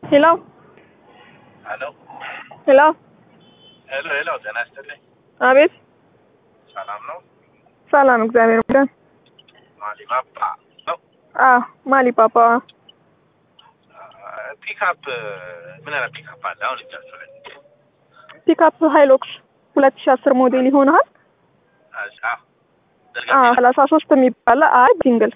ሄሎ ሄሎ ሄሎ ሄሎ ሄሎ፣ ጤና ይስጥልኝ። አቤት ሰላም ነው? ሰላም እግዚአብሔር ይመስገን ማሊባባ ነው። አዎ ማሊ ፓፓ ፒክአፕ ምን አይነት ፒክአፕ አለ አሁን እጃችሁ ላይ? ፒክአፕ ሃይሎክስ ሁለት ሺህ አስር ሞዴል ይሆናል አዛ አዎ ሰላሳ ሶስት የሚባል አይ ሲንግል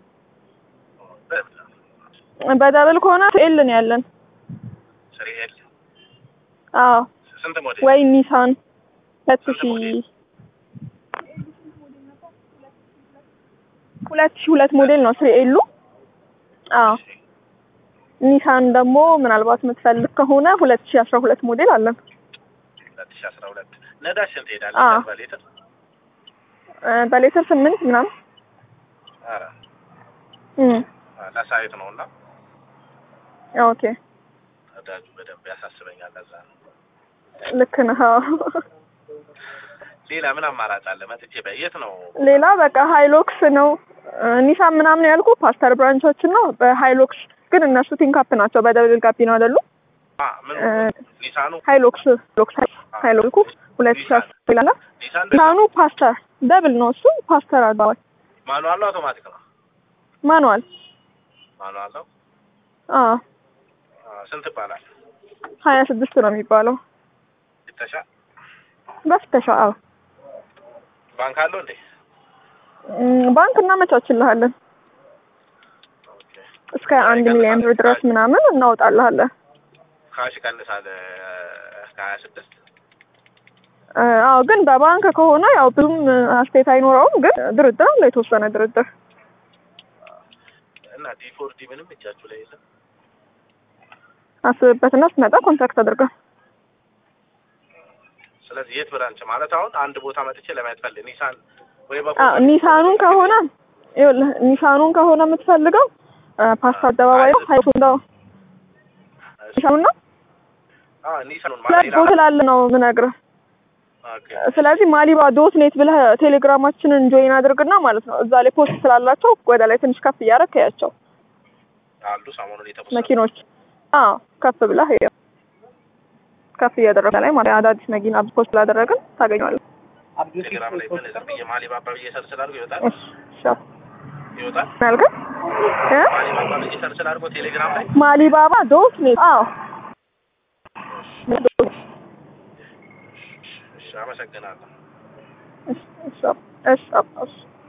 በደብል ከሆነ ኤል ነው ያለን ስሪ ኤል አዎ ስንት ሞዴል? ወይ ኒሳን ሁለት ስንት ሺህ ሞዴል? ሁለት ሺህ ሁለት ሞዴል ነው ስሪ ኤሉ አዎ ኒሳን ደግሞ ምናልባት የምትፈልግ ከሆነ ሁለት ሺህ አስራ ሁለት ሞዴል አለን ሁለት ሺህ አስራ ሁለት ነዳጅ ስንት ይሄዳል? አዎ። በሊትር እ በሌተር ስምንት ምናምን ኧረ እም ለሳይት ነው እና ኦኬ ነዳጁ በደንብ ያሳስበኛል። ለዛ ነው። ልክ ነህ አዎ። ሌላ ምን አማራጭ አለ? መጥቼ በየት ነው? ሌላ በቃ ሃይሎክስ ነው እ ኒሳን ምናምን ያልኩ ፓስተር ብራንቾችን ነው በሃይሎክስ ግን እነሱ ቲንካፕ ናቸው በደብል ጋቢ ነው አይደሉ አ ምን እ ኒሳኑ ሃይሎክስ ሎክስ ሃይሎክሱ ሁለት ሺህ አስር ይላል ኒሳን ኒሳኑ ፓስተር ደብል ነው እሱ ፓስተር አባባል ማኑዋል ነው አውቶማቲክ ነው? ማኑዋል ማኑዋል ነው። አዎ አ፣ ስንት ይባላል? ሀያ ስድስት ነው የሚባለው ፍተሻ በፍተሻ አዎ ባንክ አለው እንዴ? እም፣ ባንክ እናመቻችልሃለን ኦኬ እስከ አንድ ሚሊዮን ብር ድረስ ምናምን እናወጣልሃለን ካሽ ይቀንሳል ከሀያ ስድስት እ፣ አዎ ግን በባንክ ከሆነ ያው ብዙም አስተያየት አይኖረውም ግን ድርድር አለ የተወሰነ ድርድር እና ዲፎርዲ ምንም እጃችሁ ላይ የለም። አስብበትና ስትመጣ ኮንታክት አድርገን ስለዚህ የት ብራንች ማለት አሁን አንድ ቦታ መጥቼ ለማየት ፈልግ ኒሳን ወይ አዎ በፎቶ ኒሳኑን ከሆነ ይኸውልህ ኒሳኑን ከሆነ የምትፈልገው እ፣ ፓስታ አደባባይ ነው ሀይሱ እንደው ኒሳኑን ነው አ ኒሳኑን ሁለት ማለት ቦት ስላለ ነው የምነግርህ ኦኬ ስለዚህ ማሊባ ዶት ኔት ብለህ ቴሌግራማችንን ጆይን አድርግና ማለት ነው እዛ ላይ ፖስት ስላላቸው ወደ ላይ ትንሽ ከፍ እያደረግ ያቸው አሉ ሰሞኑን የተወሰኑ መኪኖች አዎ ከፍ ብለህ ይኸው ከፍ እያደረገ ላይ ማለት አዳዲስ መኪና ፖስት ስላደረግን ታገኘዋለህ ቴሌግራም ላይ ምን ዝም ብዬ ማሊባባ ብዬ ሰርች ላድርጎ ይወጣል እሺ ሻ ይወጣል ምን አልከኝ እ ማሊባባ ብዬ ሰርች ላድርጎ ቴሌግራም ላይ ማሊባባ ዶት ኔት አዎ እሺ አመሰግናለሁ እሺ እሺ እሺ እሺ